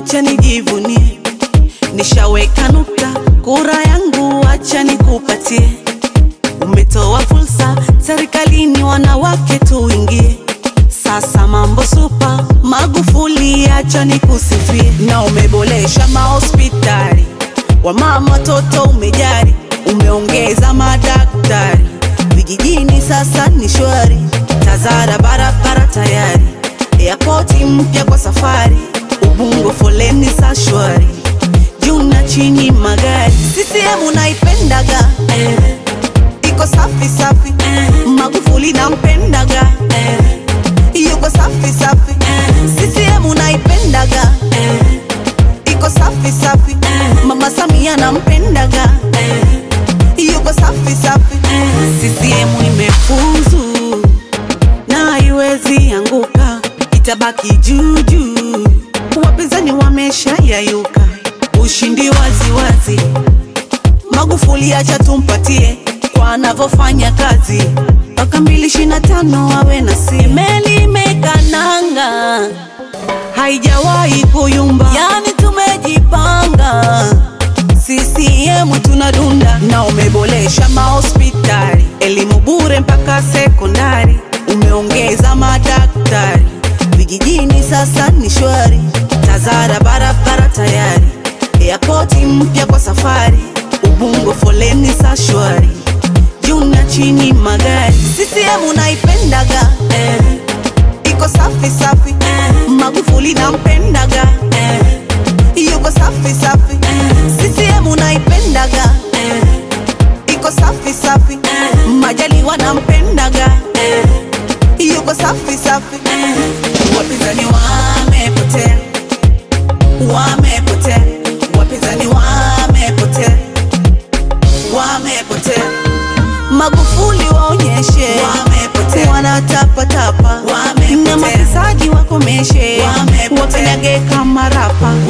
acha nijivunie, nishaweka nukta, kura yangu acha nikupatie. Umetoa fursa serikalini, wanawake tuingie. Sasa mambo supa, Magufuli acha nikusifie, na umeboresha mahospitali, wamama watoto umejari, umeongeza madaktari vijijini, sasa ni shwari, Tazara barabara tayari, airport mpya kwa safari, Ubungo foleni sa shwari, juu na chini magari, CCM naipendaga eh, iko safi safi eh, Magufuli nampendaga eh, yuko safi safi eh, CCM naipendaga eh, iko safi safi eh, Mama Samia nampendaga eh, yuko safi safi eh, CCM imefuzu na haiwezi anguka, itabaki juu juu. Wapinzani wamesha yayuka, ushindi wazi wazi. Magufuli acha tumpatie kwa anavyofanya kazi, mpaka mbili ishirini na tano awe na si meli imekananga, haijawahi kuyumba, yani tumejipanga CCM tunadunda na umeboresha mahospitali, elimu bure mpaka sekondari, umeongeza madaktari vijijini, sasa ni shwari. Tazara barabara tayari, airport mpya kwa safari, Ubungo foleni sa shwari, juu na chini magari. CCM naipendaga eh, iko safi safi eh, Magufuli nampendaga eh, yuko safi safi eh, CCM naipendaga eh, iko safi safi eh, Majaliwa nampendaga eh, yuko safi safi eh, wapinzani wamepotea, wamepotea, wapinzani wamepotea, wamepotea. Magufuli waonyeshe wamepotea, wanatapatapa na mafisadi wakomeshe, Wamepotea. wapendage kama rapa